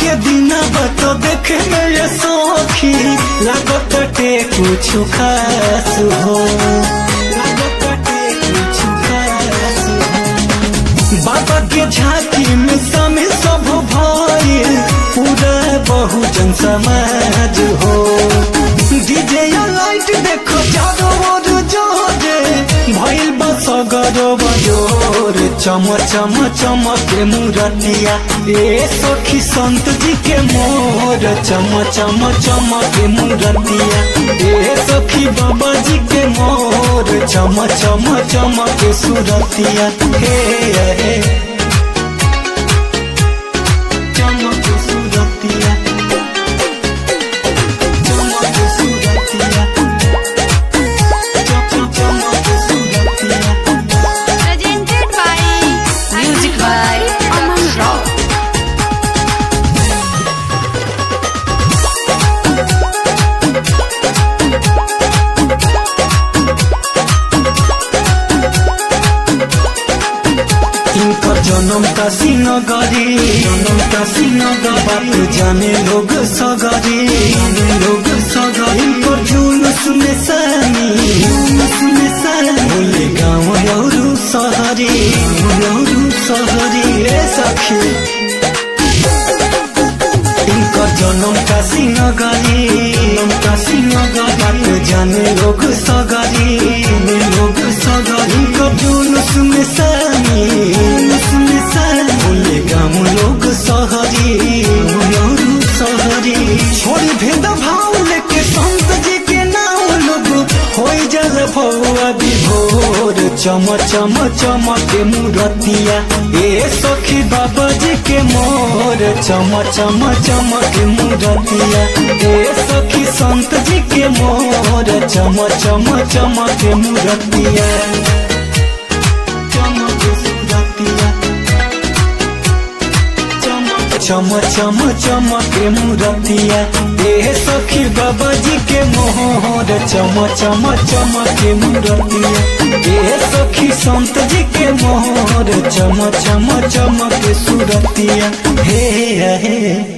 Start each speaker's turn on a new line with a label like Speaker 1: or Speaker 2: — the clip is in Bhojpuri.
Speaker 1: के दिन तो देखे में ये सौखी लागत टे कुछ खास हो लागत टे कुछ खास हो बाबा के झांकी में समय सब भइल पूरा बहुजन समाज हो डीजे या लाइट देखो चारों ओर जोरे भइल बस गरो बजोर चम चम चमके मुरतिया ए सखी संत जी के मोर चम चम चमके मुरतिया ए सखी बाबा जी के मोर चम चम चमके सुरतिया हे हे चमके सुरतिया चमके सुरतिया चम चम चमके सुरतिया
Speaker 2: Presented by
Speaker 3: Music by Aman Rao.
Speaker 1: इनकर जन्म काशी नगरी जन्म काशी नगर बात जाने लोग सगरी जाने लोग सगरी इनकर जुलूस में सानी जुलूस में सानी बोले गाँव लौरू सहरी लौरू सहरी रे सखी इनकर जन्म काशी नगरी जन्म काशी नगर बात जाने लोग सगरी जाने लोग सगरी इनकर जुलूस में सानी जुलूस में सानी बोले गाँव लोग सहरी लौरू सहरी छोड़ी भेद भाव लेके संत जी के नाम लोग होई जल भौआ विभोर चम चम चमके मुरतिया ए सखी बाबा जी के मोर चम चम चमके मुरतिया ए सखी संत जी के मोर चम चम चमके मुरतिया चमके सुरतिया चम चम चमके मुरतिया ए सखी बाबा जी के मोहर चम चम चमके मुरतिया ए सखी संत जी के मोहर चम चम चमके सुरतिया हे हे